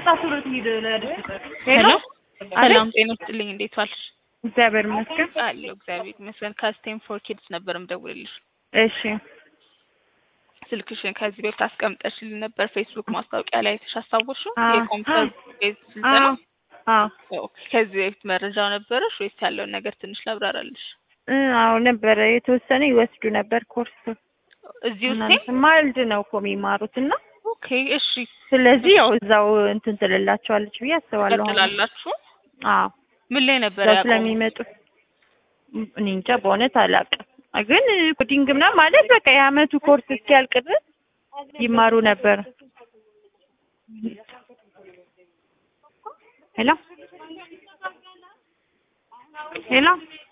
ቶሎ ትሂድ ለድስት ሄሎ አቤት። ሰላም ጤና ይስጥልኝ። እንዴት ዋልሽ? እግዚአብሔር ይመስገን። አለሁ እግዚአብሔር ይመስገን። ከስቴም ፎር ኪድስ ነበር የምደውልልሽ። እሺ ስልክሽን ከዚህ በፊት አስቀምጠሽልኝ ነበር ፌስቡክ ማስታወቂያ ላይ አይተሽ አስታወስሽው? አዎ። የኮምፒውተር ቤዝ ስልጠና አዎ አዎ ኦኬ። ከዚህ በፊት መረጃው ነበረሽ ወይስ ያለውን ነገር ትንሽ ላብራራልሽ? እ አዎ ነበረ የተወሰነ ይወስዱ ነበር ኮርስ እዚሁ እና ስቴም ማልድ ነው እኮ የሚማሩት እና ኦኬ። እሺ ስለዚህ ያው እዛው እንትን ትልላቸዋለች ብዬ አስባለሁ። አሁን። ቀጥላላችሁ? አዎ ምን ላይ ነበር እዛው ያቆሙት? ስለሚመጡ እኔ እንጃ በእውነት አላውቅም። ግን ኮዲንግ ምናምን ማለት በቃ የአመቱ ኮርስ እስኪያልቅ ድረስ ይማሩ ነበር። ሄሎ ሄሎ